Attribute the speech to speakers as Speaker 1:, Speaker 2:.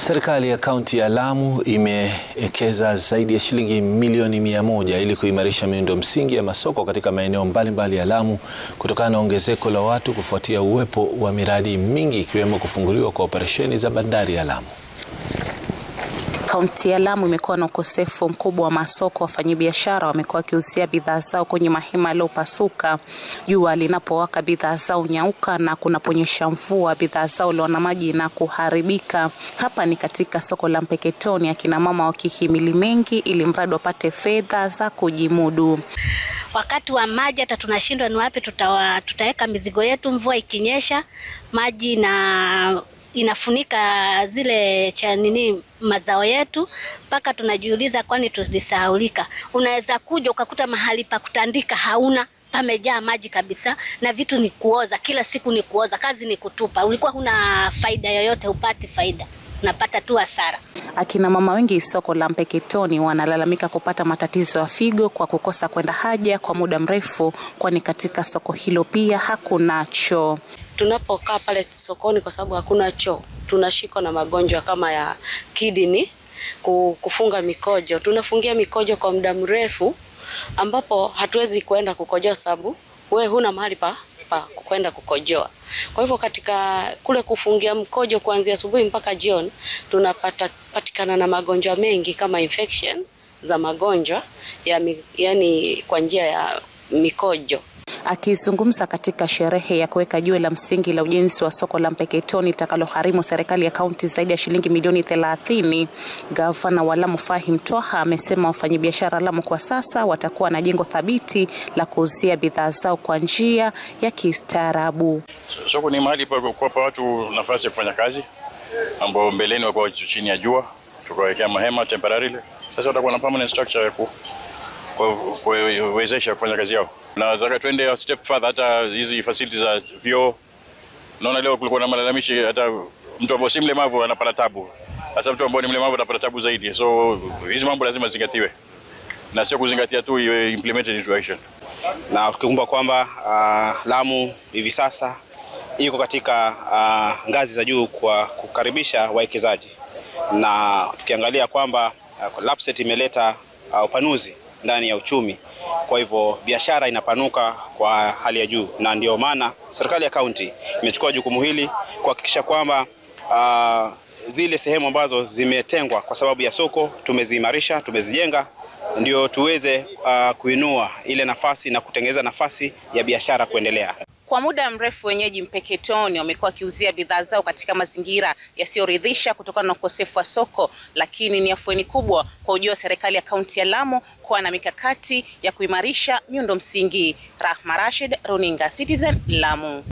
Speaker 1: Serikali ya kaunti ya Lamu imewekeza zaidi ya shilingi milioni mia moja ili kuimarisha miundo msingi ya masoko katika maeneo mbalimbali ya Lamu kutokana na ongezeko la watu kufuatia uwepo wa miradi mingi ikiwemo kufunguliwa kwa operesheni za bandari ya Lamu.
Speaker 2: Kaunti ya Lamu imekuwa na ukosefu mkubwa wa masoko. Wafanyabiashara wamekuwa wakiuzia bidhaa zao kwenye mahema yaliyopasuka. Jua linapowaka bidhaa zao nyauka, na kunaponyesha mvua bidhaa zao hulowana maji na kuharibika. Hapa ni katika soko la Mpeketoni, akina mama wakihimili mengi ili mradi wapate fedha za kujimudu.
Speaker 3: Wakati wa maji hata tunashindwa ni wapi tutawa, tutaweka mizigo yetu. Mvua ikinyesha maji na inafunika zile cha nini mazao yetu, mpaka tunajiuliza kwani tulisahaulika. Unaweza kuja ukakuta mahali pa kutandika hauna, pamejaa maji kabisa, na vitu ni kuoza, kila siku ni kuoza, kazi ni kutupa. Ulikuwa huna faida yoyote, upati faida, unapata tu hasara.
Speaker 2: Akina mama wengi soko la Mpeketoni wanalalamika kupata matatizo ya figo kwa kukosa kwenda haja kwa muda mrefu, kwani katika soko hilo pia hakuna choo.
Speaker 4: Tunapokaa pale sokoni, kwa sababu hakuna choo, tunashikwa na magonjwa kama ya kidney, kufunga mikojo. Tunafungia mikojo kwa muda mrefu, ambapo hatuwezi kuenda kukojoa sababu we huna mahali pa pa kwenda kukojoa. Kwa hivyo katika kule kufungia mkojo kuanzia asubuhi mpaka jioni, tunapata patikana na magonjwa mengi kama infection za magonjwa ya, yani kwa njia ya mikojo.
Speaker 2: Akizungumza katika sherehe ya kuweka jiwe la msingi la ujenzi wa soko la Mpeketoni litakalogharimu serikali ya kaunti zaidi ya shilingi milioni thelathini, gavana wa Lamu Fahim Twaha amesema wafanyabiashara Lamu kwa sasa watakuwa na jengo thabiti la kuuzia bidhaa zao kwa njia ya kistaarabu.
Speaker 5: Soko ni mahali pa kuwapa watu nafasi ya kufanya kazi ambao mbeleni walikuwa chini ya jua, tukawekea mahema temporarily. Sasa watakuwa na permanent structure ya ku kuwezesha kufanya kazi yao. Nataka tuende a step further, hata hizi facilities za vyoo. Naona leo kulikuwa na malalamishi, hata mtu ambaye si mlemavu anapata tabu. Sasa mtu ambaye ni mlemavu anapata tabu zaidi, so hizi mambo lazima zingatiwe na sio kuzingatia tu, iwe implemented into action.
Speaker 6: Na tukikumbuka kwamba uh, Lamu hivi sasa iko katika uh, ngazi za juu kwa kukaribisha wawekezaji, na tukiangalia kwamba uh, LAPSSET imeleta uh, upanuzi ndani ya uchumi. Kwa hivyo biashara inapanuka kwa hali ya juu, na ndio maana serikali ya kaunti imechukua jukumu hili kuhakikisha kwamba uh, zile sehemu ambazo zimetengwa kwa sababu ya soko tumeziimarisha, tumezijenga ndio tuweze uh, kuinua ile nafasi na kutengeneza nafasi ya biashara kuendelea.
Speaker 2: Kwa muda mrefu wenyeji Mpeketoni wamekuwa wakiuzia bidhaa zao katika mazingira yasiyoridhisha kutokana na ukosefu wa soko, lakini ni afueni kubwa kwa ujio wa serikali ya kaunti ya Lamu kuwa na mikakati ya kuimarisha miundo msingi. Rahma Rashid, Runinga Citizen, Lamu.